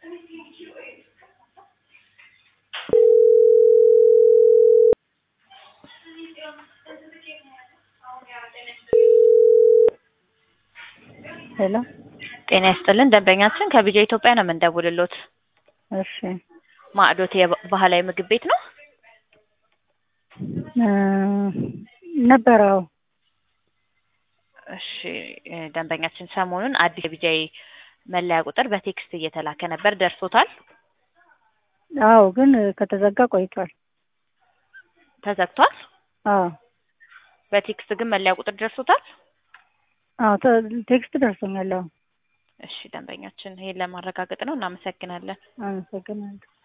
ሄሎ ጤና ይስጥልን ደንበኛችን ከቢጃ ኢትዮጵያ ነው የምንደውልሎት። እሺ ማዕዶት የባህላዊ ምግብ ቤት ነው? እ ነበረው እሺ እ ደንበኛችን ሰሞኑን አዲስ የቢጃይ መለያ ቁጥር በቴክስት እየተላከ ነበር ደርሶታል? አዎ ግን ከተዘጋ ቆይቷል። ተዘግቷል? አዎ በቴክስት ግን መለያ ቁጥር ደርሶታል? አዎ ተ- ቴክስት ደርሶኛል። አዎ እሺ ደንበኛችን ይሄን ለማረጋገጥ ነው። እናመሰግናለን። አመሰግናለሁ።